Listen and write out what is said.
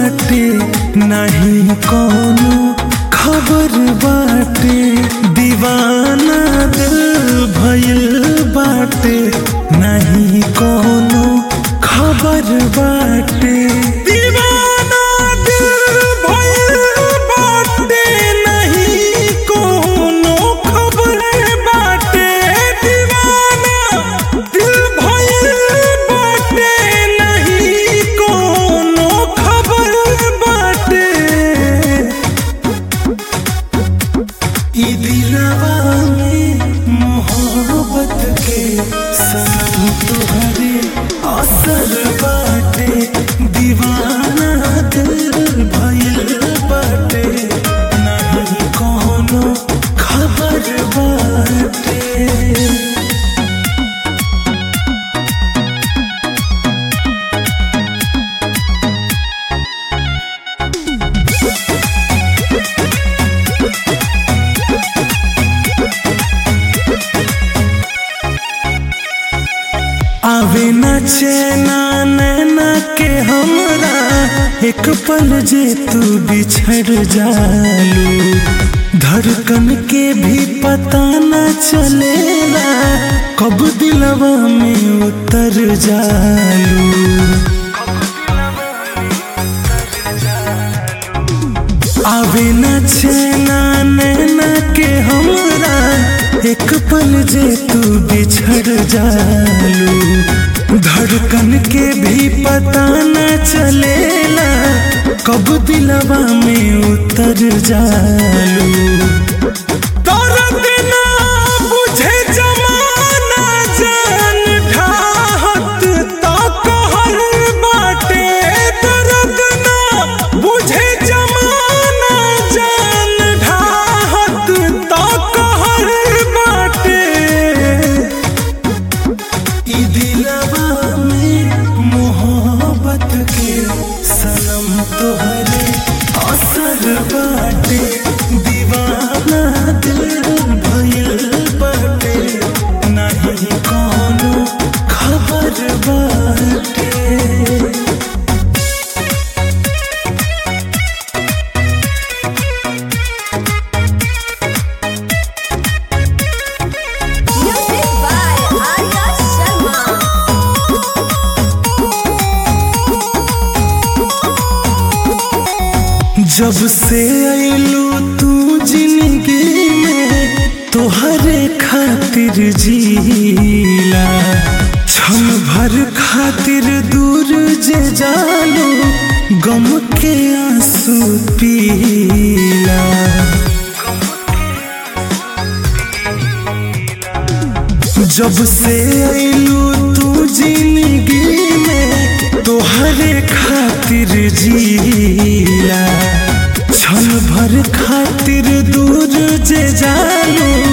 बाटे नहीं कोनो खबर बाटे दीवाना दिल भइल बाटे नहीं कोनो खबर बाटे दीवाना दिल भइल बाटे नहीं कोनो खबर बाटे दीवाना दिल भइल बाटे नहीं कोनो खबर बाटे ई दिलवा में मोहब्बत के सनम तुहरे असर बाटे दीवाना दिल भइल बाटे नहीं कोनो खबर बाटे आवे न चैना नैना के हमरा एक पल जे तू बिछड़ जालू धड़कन के भी पता न चलेला कब दिलवा में उतर जालू आवे न चैना नैना के हमरा एक पल जे तू बिछड़ जालू धड़कन के भी पता न चलेला कब दिलवा में उतर जालू दर्द ना बुझे जमाना जान ढाहत ता कहल बाटे दर्द ना बुझे जमाना जान ढाहत ता कहल बाटे ई दिलवा में मोहब्बत के सनम तोहरे असर बाटे दीवाना दिल भइल बाटे नहीं कोनो खबर बाटे Music by Arya Sharma. जब से आइलू तू जिंदगी में तोहरे खातिर जीला क्षण भर खातिर दूर जे जालू गम के आंसू पीला जब से आइलू तू जिंदगी में तोहरे खातिर जीला क्षण भर खातिर दूर जे जालू